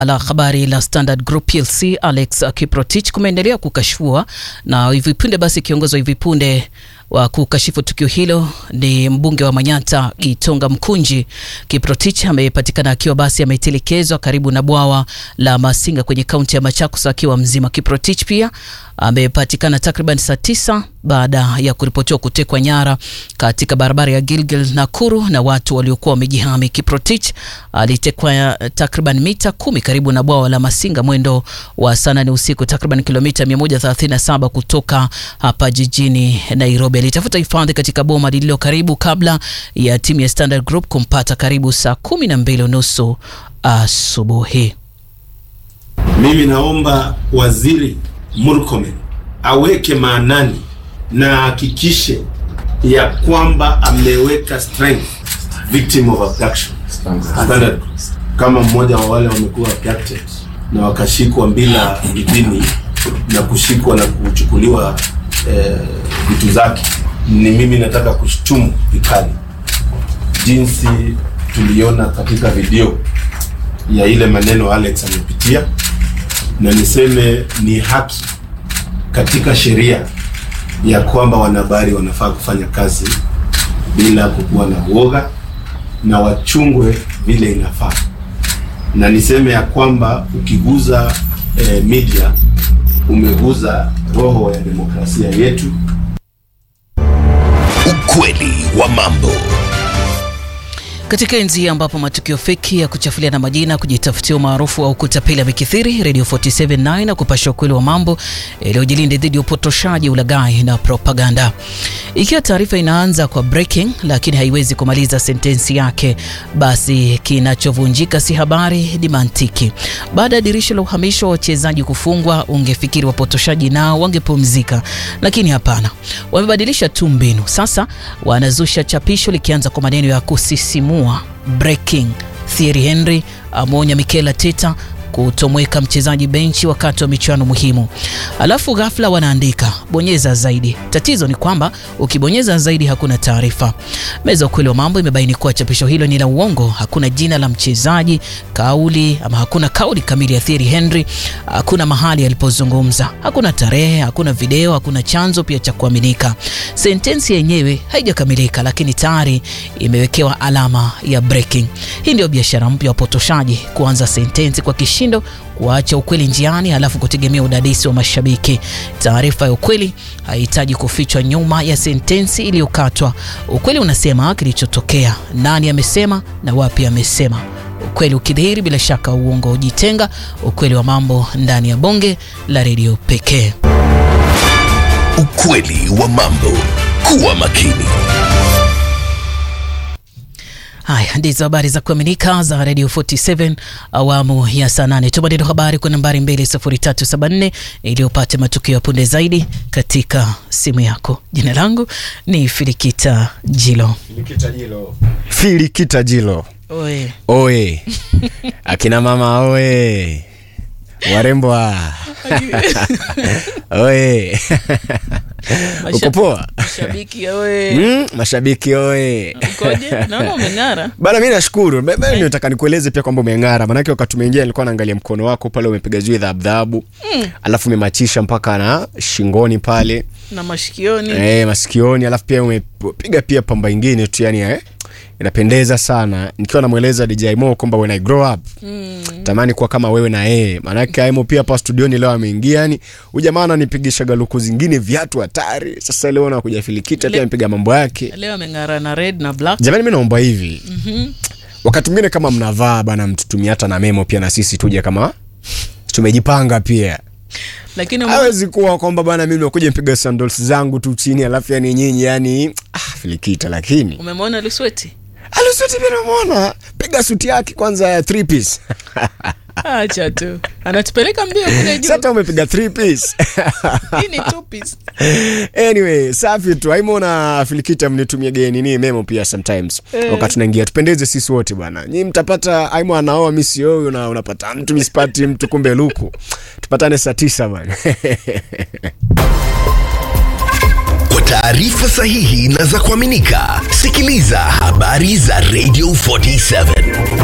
la habari la Standard Group plc Alex Kiprotich kumeendelea kukashfua na hivi punde basi, kiongozi wa hivi punde wa kukashifu tukio hilo ni mbunge wa Manyata Gitonga Mkunji. Kiprotich amepatikana akiwa basi ametelekezwa karibu na bwawa la Masinga kwenye kaunti ya Machakos akiwa mzima. Kiprotich pia amepatikana takriban saa tisa baada ya kuripotiwa kutekwa nyara katika barabara ya Gilgil Nakuru na watu waliokuwa wamejihami. Kiprotich alitekwa takriban mita kumi karibu na bwawa la Masinga mwendo wa saa nane usiku, takriban kilomita 137 kutoka hapa jijini Nairobi. Alitafuta hifadhi katika boma lililo karibu kabla ya timu ya Standard Group kumpata karibu saa kumi na mbili unusu asubuhi. Mimi naomba Waziri Murkomen aweke maanani na ahakikishe ya kwamba ameweka strength victim of abduction standard kama mmoja wa wale wamekuwa abducted na wakashikwa bila idhini na kushikwa na kuchukuliwa vitu eh, zake. Ni mimi nataka kushtumu vikali jinsi tuliona katika video ya ile maneno Alex amepitia, na niseme ni haki katika sheria ya kwamba wanahabari wanafaa kufanya kazi bila kukuwa na uoga na wachungwe vile inafaa, na niseme ya kwamba ukiguza eh, media umeguza roho ya demokrasia yetu. Ukweli wa mambo. Katika enzi ambapo matukio feki ya kuchafulia na majina, kujitafutia umaarufu au kutapeli yamekithiri, Radio 479 na kupasha ukweli wa mambo iliyojilinde dhidi ya upotoshaji, ulaghai na propaganda. Ikiwa taarifa inaanza kwa breaking lakini haiwezi kumaliza sentensi yake, basi kinachovunjika si habari, ni mantiki. Baada ya dirisha la uhamisho wa wachezaji kufungwa, ungefikiri wapotoshaji nao wangepumzika, lakini hapana, wamebadilisha tu mbinu. Sasa wanazusha chapisho likianza kwa maneno ya kusisimua breaking. Thierry Henry ameonya Mikel Arteta kutomweka mchezaji benchi wakati wa michuano muhimu, alafu ghafla wanaandika bonyeza zaidi. Tatizo ni kwamba ukibonyeza zaidi hakuna taarifa. Meza ukweli wa mambo imebaini kuwa chapisho hilo ni la uongo. Hakuna jina la mchezaji, kauli ama hakuna kauli kamili ya Thierry Henry, hakuna mahali alipozungumza, hakuna tarehe, hakuna video, hakuna chanzo pia cha kuaminika. Sentensi yenyewe haijakamilika, lakini tayari imewekewa alama ya breaking. Hii ndio biashara mpya ya upotoshaji, kuanza sentensi kwa kishindo, kuacha ukweli njiani, halafu kutegemea udadisi wa mashabiki. Taarifa ya ukweli haihitaji kufichwa nyuma ya sentensi iliyokatwa. Ukweli unasema kilichotokea, nani amesema na wapi amesema. Ukweli ukidhihiri, bila shaka uongo hujitenga. Ukweli wa mambo ndani ya bonge la redio pekee. Ukweli wa mambo. Kuwa makini. Haya ndizo habari za kuaminika za Radio 47 awamu ya saa nane. Tuma neno habari kwa nambari 20374 ili upate matukio ya punde zaidi katika simu yako. Jina langu ni Filikita Jilo. Filikita Jilo. Filikita Jilo. Oe. Oe. Akina mama oe. Warembo ah. oe. Uko poa? Mashabiki oe. Mm, mashabiki oe. Ukoje? Naona umeng'ara. Bana, mi nashukuru. Ba- ba- Nataka nikueleze pia kwamba umeng'ara, maanake wakati umeingia nilikuwa naangalia mkono wako pale, umepiga zui dhaabdhaabu mm. alafu umemachisha mpaka na shingoni pale Na mashikioni. eh, masikioni, alafu pia umepiga pia pamba ingine tu, yani eh, inapendeza sana. Nikiwa namweleza DJ Mo kwamba when I grow up mm. tamani kuwa kama wewe na yeye, maanake Aimo pia hapa studioni leo ameingia, yani huyu jamaa ananipigisha galuku zingine, viatu hatari. Sasa leo nakuja filikita pia amepiga mambo yake. Leo ameng'ara na red na black. Jamani, mi naomba hivi mm-hmm. wakati mwingine kama mnavaa bana, mtutumie hata na memo pia na sisi tuje kama tumejipanga pia. Lakini ume- Hawezi kuwa kwamba bana, mimi nakuja mpiga sandals zangu tu chini, alafu yani nyinyi yani ah, filikita. Lakini umemwona Lusweti? alisuti pia namwona, piga suti yake kwanza ya three piece Acha tu. Anatupeleka mbio kule juu. sasa umepiga three piece Hii ni two piece. anyway safi tu aimo na filikita mnitumie geni ni memo pia sometimes Eh. wakati tunaingia tupendeze sisi wote bwana nyi mtapata aimo anaoa mi sioyo na unapata mtu misipati mtu kumbe luku tupatane saa tisa bwana Kwa taarifa sahihi na za kuaminika, sikiliza habari za Radio 47.